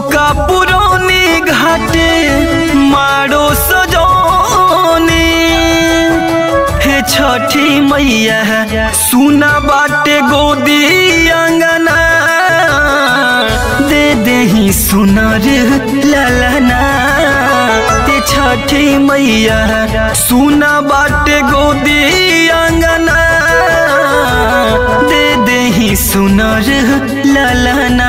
चौका पुरौनी घाटे मारो सजौनी हे छठी मैया सुना बाटे गोदी अंगना दे देही सुनर ललना हे छठी मैया सुना बाटे गोदी अंगना दे देही सुनर ललना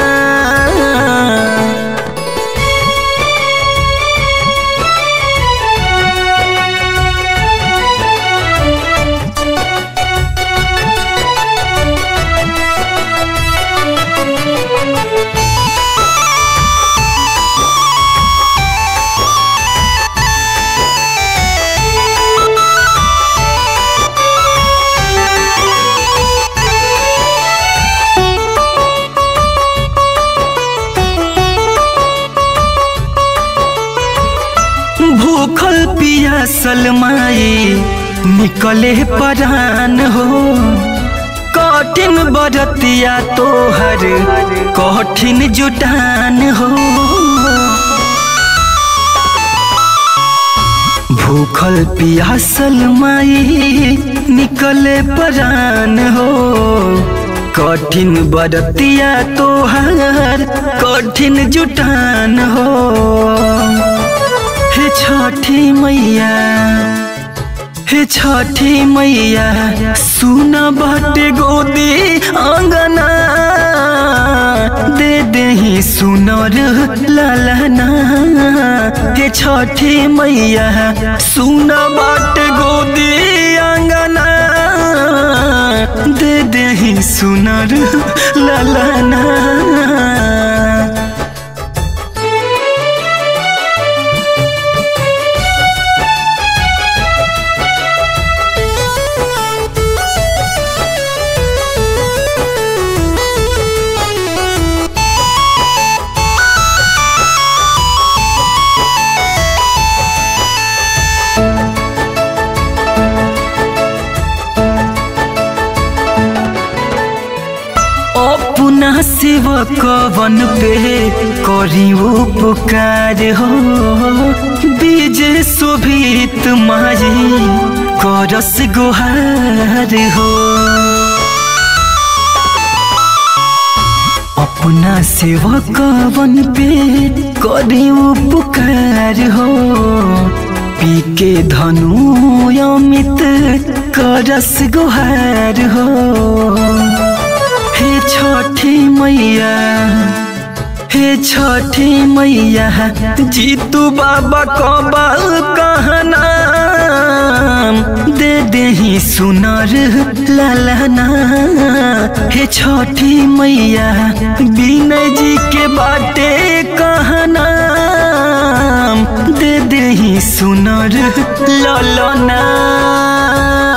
भूखल पियासल माई निकले परान हो कठिन बरतिया तोहर कठिन जुटान हो भूखल पियासल माई निकले परान हो कठिन बरतिया तोहर कठिन जुटान हो हे छठी मैया हे छठी मैया सुन बाटे गोदी अंगना दे देही सुनर ललना हे छठी मैया सुन बाटे गोदी अंगना दे देही सुनर ललना अपना सेवक वन पे करी उपकार हो बीज शोभित माई करस गुहार हो अपना सेवक वन पे करी उपकार हो पी के धनु अमित करस गुहार हो हे छठी मैया हे छठी मैया जीतू बाबा कबाल कहना दे देही सुनर ललना हे छठी मैया विनय जी के बाटे कहना दे देही सुनर ललना